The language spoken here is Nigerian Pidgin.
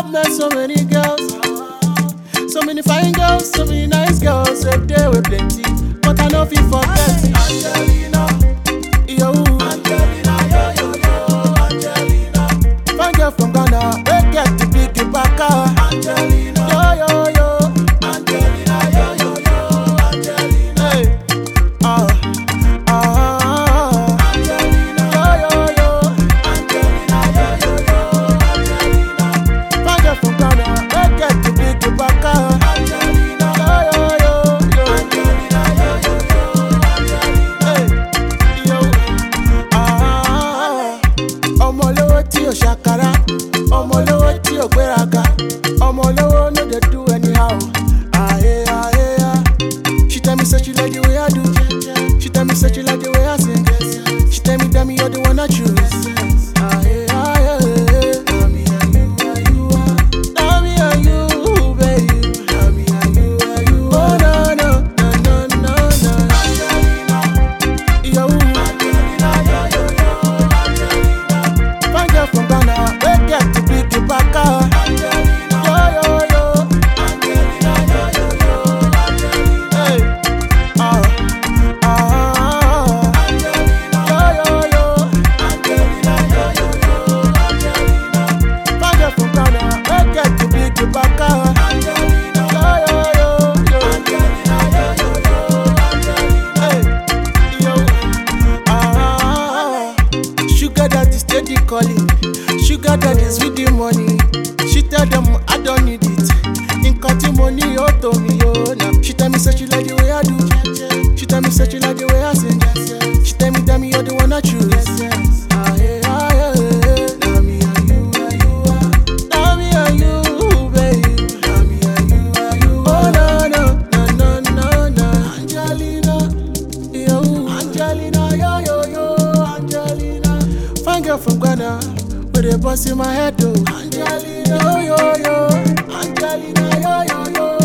I've met so many girls, so many fine girls, so many nice girls. A day with plenty, but I know if you forget Angelina, yo, Angelina, yo, yo, yo, Angelina. Fine girl from Ghana, we get the big baka. Angelina, yo, yo, yo, Angelina, yo, yo, yo, Angelina. Hey, ah, ah, Angelina, yo, yo, yo, Angelina, yo, yo, yo, Angelina. Fine girl from Ghana, we get the big baka. Angelina, yo, yo, yo, yo, Angelina, yo, yo, yo, Angelina. Hey, yo, ah ọmọ olówó tí ò ṣàkàrà ọmọ olówó tí ò gbéraga ọmọ olówó no dey do anyhow. Aye, aye, ah. She tell me say she like the way I do. She tell me say she like the way I sing. She tell me, tell me you're the one I choose. Aye, aye, aye. Tell me are you, are you, ah. Tell me are you, babe. Tell me are you, are you, ah. Oh, no, no, no, no, no, no. Yo, Angelina, yo, yo, yo, Angelina. Fine girl from Ghana, we get to big baka. Angelina, yo, yo, yo, Angelina, yo, yo, yo, Angelina. Hey, ah, ah, Angelina, yo, yo, yo, Angelina, yo, yo, yo, Angelina. Fine girl from Ghana, we get to big baka. Angelina, yo, yo, yo, yo, Angelina, yo, yo, yo, Angelina. Hey, yo. Ah, sugar daddy steady calling. Sugar daddy's with the money. She tell them I don't need it. In cutting money, oh to me, oh now. She tell me say she like the way I do. She tell me say she like the way I sing. She tell me, tell me you're the one I choose. Ah, yeah, ah, yeah, yeah. Tell me are you, are you, ah. Tell me are you, babe. Tell me are you, are you, oh no, no, no, no, no, no. Angelina. Yo, Angelina, yo, yo, yo, Angelina. Fine girl from Ghana, with a bust in my head, though. Angelina, yo, yo, yo, Angelina, yo, yo, yo,